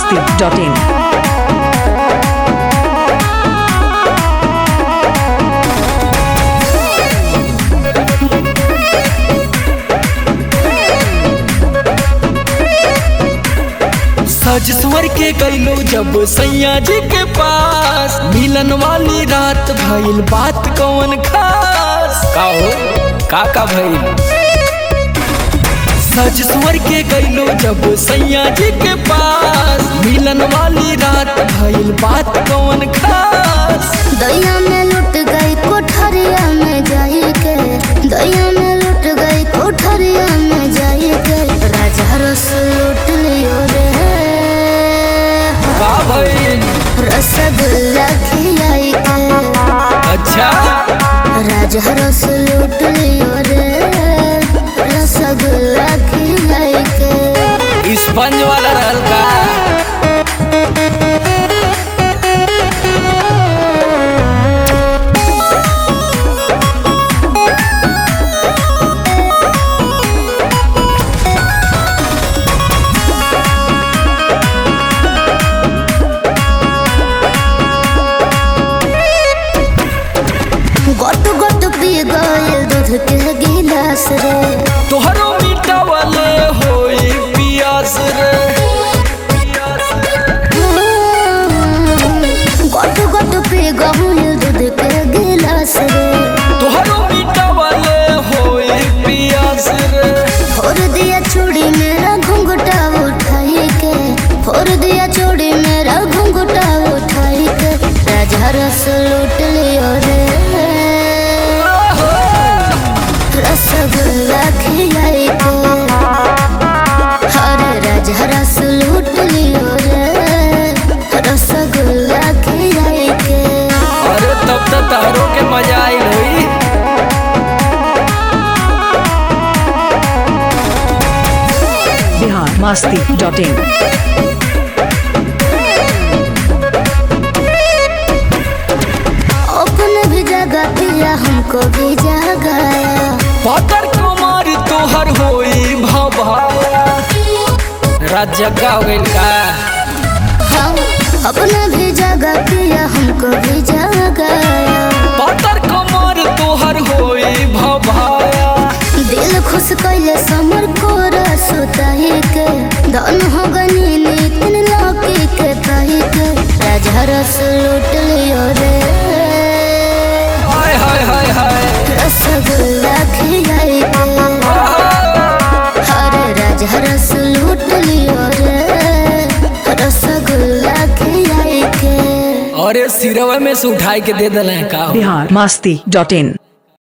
masti.in. सज स्वर के गईलो जब सैया जी के पास मिलन वाली रात भइल बात कौन खास का हो का का भइल सज स्वर के गईलो जब सैया जी के पास मिलन वाली रात भइल बात कौन खास दैया में लुट गई कोठरिया में जाई के दैया में लुट गई कोठरिया में जाई के राजा रस लूट लियो रे का भइल रसगुल्ला खिलाई के अच्छा राजा रस लूट लियो रे रसगुल्ला खिलाई के स्पंज वाला रहल का गोट गोट पी गइल दूध के गिलास रे तोहरो मीठा वाले होई पियास रे गोट गोट पी गइल दूध के गिलास रे तोहरो मीठा वाले होई पियास रे फोड़ दिया चूड़ी मेरा घुंघटा उठाई के फोड़ दिया चूड़ी मेरा घुंघटा उठाई के राजा रस लूट लियो रे रसगुल्ला खिलाई के हरे राजा रस लूट लियो रे रसगुल्ला खिलाई के अरे तब तो तारो के मजा आई होई Bihar masti.in. अपने भी जगह पिया हमको भी जगाया पातर कुमार तोहर होई भवाया रात जग्गा हो गइल का हम अपने भी जगह पिया हमको भी जगाया पातर कुमार तोहर होई भवाया दिल खुश कैले समर को सुताही के धन हो गनी नितिन लौकी के कही के राजा रस लूट लियो रे हाय हाय हाय हाय रसगुल्ला खिलाई के हरे राजा रस लूट लियो रे रसगुल्ला खिलाई के अरे सिरवा में से उठाई के दे दिले का Bihar masti.in.